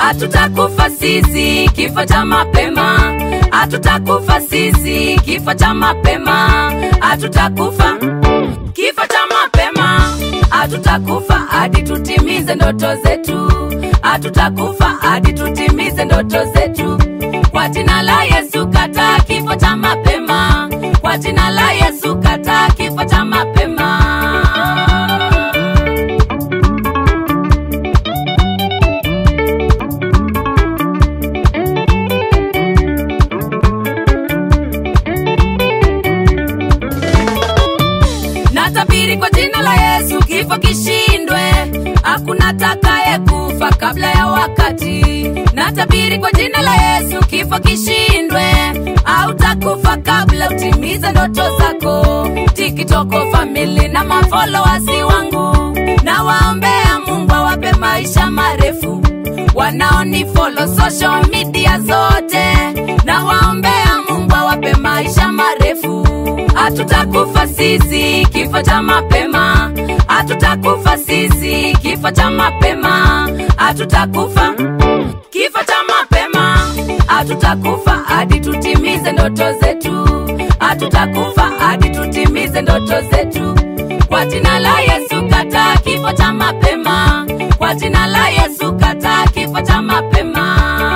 hatutakufa sisi kifo cha mapema, hatutakufa sisi kifo cha mapema, hatutakufa kifo cha mapema, hatutakufa hadi tutimize ndoto zetu, hatutakufa hadi tutimize ndoto zetu. Kwa jina la Yesu, kata kifo cha mapema, kwa jina la Yesu, kata kifo cha mapema. Natabiri kwa jina la Yesu kifo kishindwe, hakuna takaye kufa kabla ya wakati. Natabiri kwa jina la Yesu kifo kishindwe, hautakufa kabla utimize ndoto zako. Tikitoko family na mafolowasi wangu, na waombea Mungu awape maisha marefu wanaonifolo social media zote, na waombea Mungu awape maisha marefu hatutakufa sisi kifo cha mapema, hatutakufa sisi kifo cha mapema, hatutakufa kifo cha mapema, hatutakufa hadi tutimize ndoto zetu, hatutakufa hadi tutimize ndoto zetu. Kwa jina la Yesu kata kifo cha mapema, kwa jina la Yesu kata kifo cha mapema.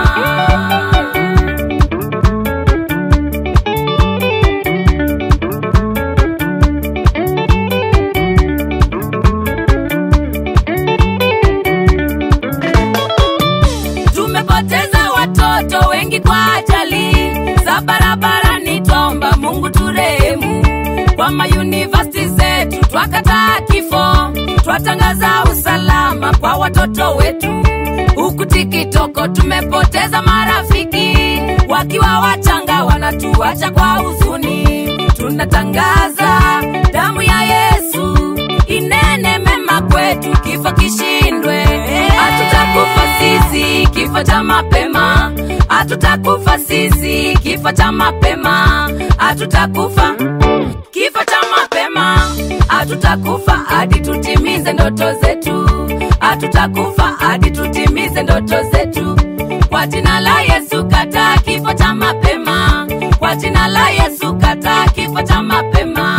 Tumepoteza watoto wengi kwa ajali za barabarani, twaomba Mungu turehemu. Kwa mayunivasiti zetu twakataa kifo, twatangaza usalama kwa watoto wetu. Huku tikitoko tumepoteza marafiki wakiwa wachanga, wanatuacha kwa huzuni. Tunatangaza damu ya Yesu inene mema kwetu, kifo kishindwe. Hatutakufa sisi kifo cha mapema, hatutakufa sisi kifo cha mapema, hatutakufa kifo cha mapema, hatutakufa hadi tutimize ndoto zetu, hatutakufa hadi tutimize ndoto zetu. Kwa jina la Yesu kata kifo cha mapema, kwa jina la Yesu kata kifo cha mapema.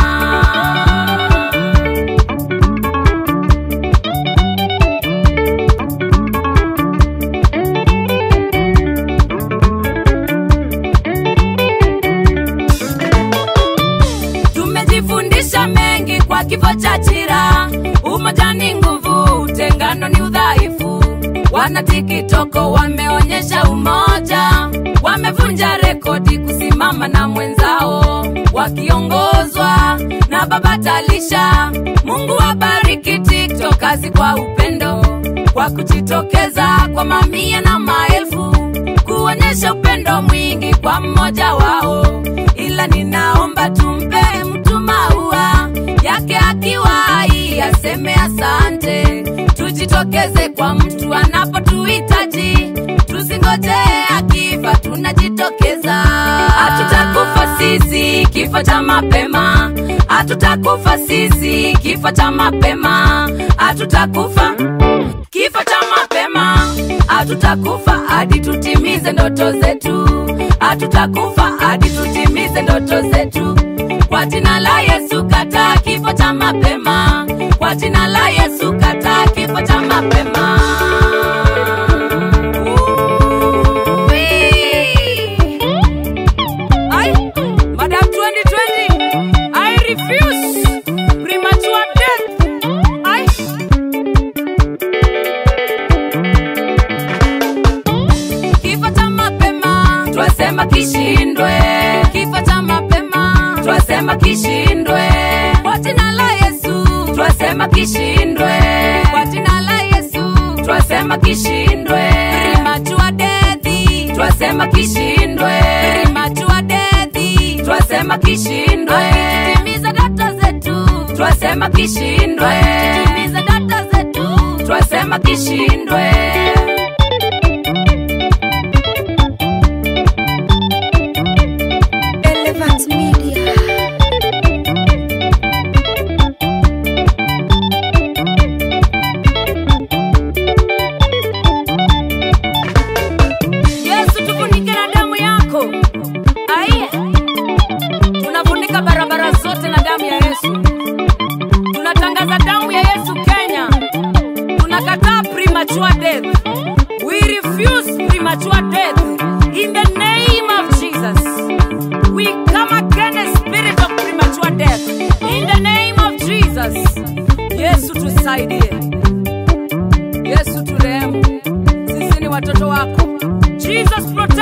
Tumejifundisha mengi kwa kifo cha Chira. Umoja ni nguvu, utengano ni udhaifu. Wana tikitoko wameonyesha umoja, wamevunja rekodi kusimama na mwenzao, wakiongozwa na Baba Talisha. Mungu wabariki TikTok kazi kwa upendo, kwa kujitokeza kwa mamia na maelfu kuonyesha upendo mwingi kwa mmoja wao, ila ninaomba tumpe mtu maua yake akiwa hai, aseme asante. Tujitokeze kwa mtu anapotuhitaji, tusingojee akifa, tunajitokeza. Hatutakufa sisi kifo cha mapema, hatutakufa sisi kifo cha mapema, hatutakufa kifo cha mapema, hatutakufa hadi tutimize ndoto zetu, hatutakufa hadi tutimize ndoto zetu. Kwa jina la Yesu kata kifo cha mapema, kwa jina la Yesu kata kifo cha mapema. Wee! Ai, Madam 2020, I refuse premature death. Ai. Kifo cha mapema twasema kishindwe, kifo cha mapema twasema kishindwe, kwa jina la Yesu twasema kishindwe, kwa jina la Yesu twasema kishindwe, premature death twasema kishindwe, premature death twasema kishindwe, timiza ndoto zetu twasema kishindwe, timiza ndoto zetu twasema kishindwe. Relevant Media. damu ya Yesu Kenya, tunakataa premature death. We refuse premature death in the name of Jesus. We come against spirit of premature death in the name of Jesus. Yesu tusaidie, Yesu turehemu, sisi ni watoto wako. Jesus protect